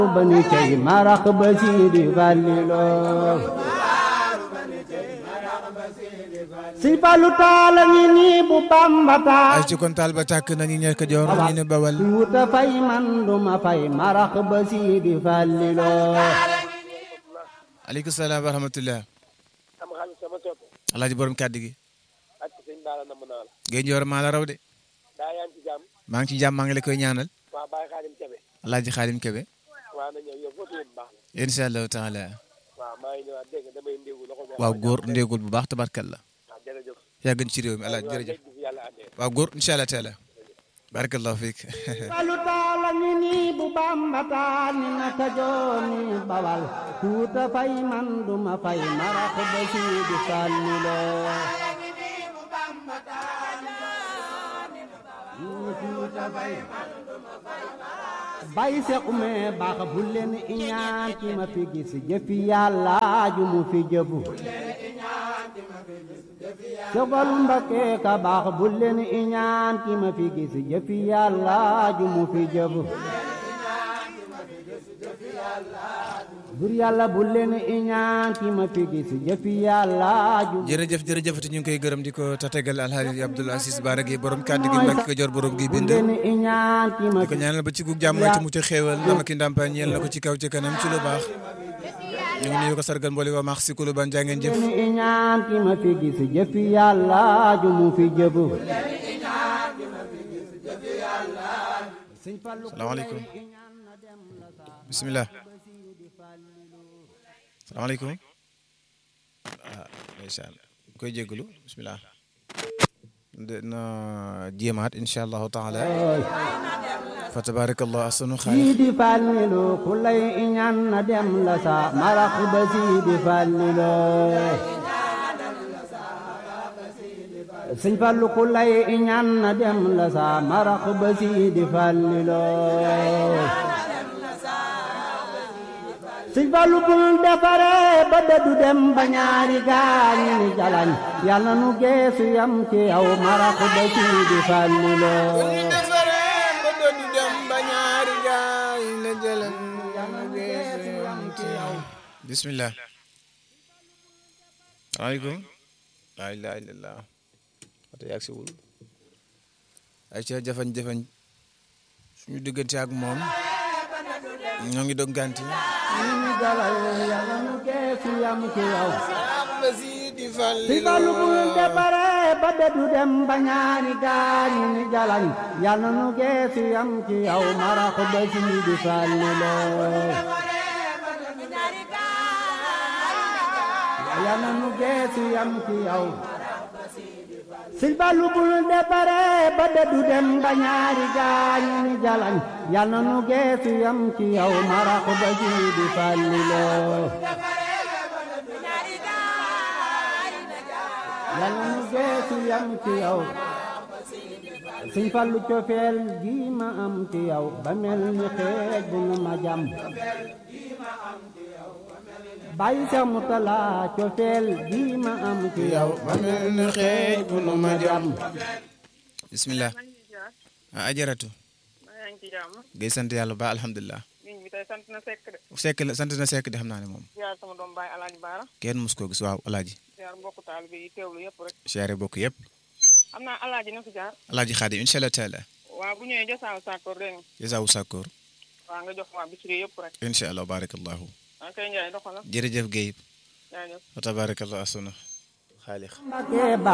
bani cey marax ba siidi fallilo si falu taala ngi nii bu bamba taal ay ci kon taal ba tàkk nañu ñekk joor ñu ne bawal si wuta fay man duma fay marax ba siidi fallilo aleykum salaam wa rahmatullah sama xarit sama soppe alaaji borom kàddu gi ak sëñ Baara namm naa la géej joor maa la raw de daa yaa ngi ci jàmm maa ngi ci jàmm maa ngi la koy ñaanal waa Baye Xaadim Kebe alaaji xaadim kebe waa na ñëw yow foofu yëpp baax na insha allahu taala waaw maa ngi ñëwaat dégg nga damay ndéegu la ko waaw góor ndéegul bu baax tabarkalla waaw jërëjëf yàgg ci réew mi alaaji waaw jërëjëf léegi fi yàlla àndee waaw góor insha allah taala barakallahu fiik falu taala ngi nii bu bamba taal ni na kajooni bawal si wuta fay man duma fay marax ba siidi fallilo bay sequme baax bu leen iñaan ki ma fi gis jëfi yàlla ju mu fi jëfu sëfal mbakke ka baax bu leen iñaan ki ma fi gis jëfi yàlla ju mu fi jëfu bur yàlla bu leen iñaan ki ma fi gis jëfi yàlla ju jërëjëf jërëjëfati ñu ngi koy gërëm di ko tatagal alhaaji Abdoul Aziz Bara gi borom kàddu gi mbàkk ko jor borom gi bu bind leen iñaan ki ma di ko fi ñaanal ba ci gu jàmm ci mucc xéewal ndama ki ndàmpaay ñeel na ko ci kaw ci kanam ci lu baax ñu ngi nuyu ko sargal mbooli waa maax si kulu ban jaa ngeen jëf leen iñaan ki ma fi gis jëfi yàlla ju mu fi jëfu salaamaaleykum bisimilah salaamaaleykum ah ndeysaan koy jégalu bisimilah na jéemaat incha allahu taala fa tabarakallah asanu xaaliq siidi fallilu ku lay iñaan na dem la sa marax ba siidi fallilu sëñ fallu ku lay iñaan na dem la sa marax ba siidi fallilu sëñ fallu bul defare ba dëddu dem ba ñaari gaañi ni jalañ yàlla nu geesu yam ci yow marax ba siidi fallilu bismillah salaamaaleykum laa ilaaha illallah wata yàgg si wul ay ca jafañ-jafañ suñu diggante ak moom ñoo ngi dog ganti ñu dalal yàlla nu geesu yam ci yow si balu bul defare ba dëddu dem ba ñaari gaañu ni jalañ yàlla nu geesu yam ci yow marax ba siidi fallilo yàlla nu geesu yam ci yow si balu bul defare ba dëddu dem ba ñaari gaañu ni jalañ yàlla nu geesu yam ci yow marax ba siidi fallilo yàlla nu geesu yam ci yow sëñ fallu cofeel gi ma am ci yow ba mel ni xeej bu nu ma jàmm bàyyi sa mutala cofeel gi ma am ci yow ba mel ni xeej bu nu ma jàmm bismillah ah ajaratu maa ngi ci jàmm gay sant yàlla ba alhamdulilah liñ bi tey sant na sekk de sekk la sant na sekk di xam naa ne moom ziar sama doom baay alaaji baara kenn mus koo gis waaw alaaji ziar mbokku taalibe yi teewlu yëpp rek siyaare bokk yëpp xam naa alaaji na fi jaar alaaji xaadim incha allah taala waaw bu ñëwee josaaw sàkkoor dégg nga jasaawu sàkkoor waaw nga jox waa bisiri yëpp rek incha allah barakallahu waa kay njaay doxala jërëjëf Guèye jaajëf wa tabarakallah asuna xaalix Mbakke